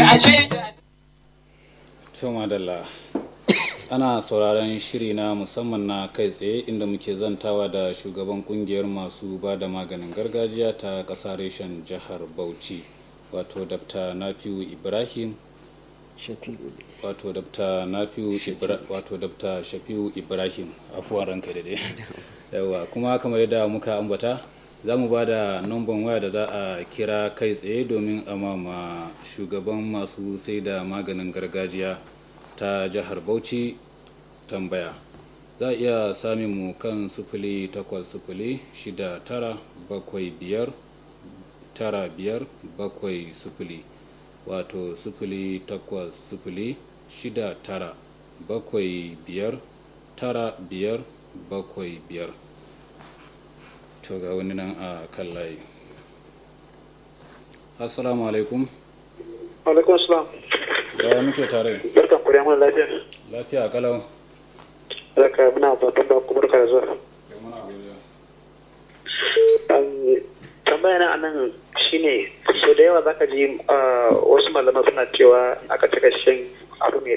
gashi to madalla ana sauraron shiri na musamman na kai tsaye inda muke zantawa da shugaban kungiyar masu ba da maganin gargajiya ta ƙasa reshen jihar bauchi wato dr nafiu ibrahim wato dr nafiu Ibra- wato dr shafiu ibrahim afuwan ranka da dai yawa kuma kamar yadda muka ambata za mu ba da numban waya da za a kira kai tsaye domin a mama shugaban masu sai da maganin gargajiya ta jihar bauchi tambaya za a iya samun mu kan sufuli takwas sufuli shida tara bakwai biyar tara biyar bakwai sufuli wato sufuli takwas sufuli shida tara bakwai biyar tara biyar bakwai biyar to ga wani nan a kan layi assalamu alaikum alaikum salam da muke tare barkan ku da mun lafiya lafiya kalau zaka muna babban da kuma barka da zuwa Um, tambaya na anan shine so da yawa zaka ji uh, wasu malaman suna cewa aka cika shan abu mai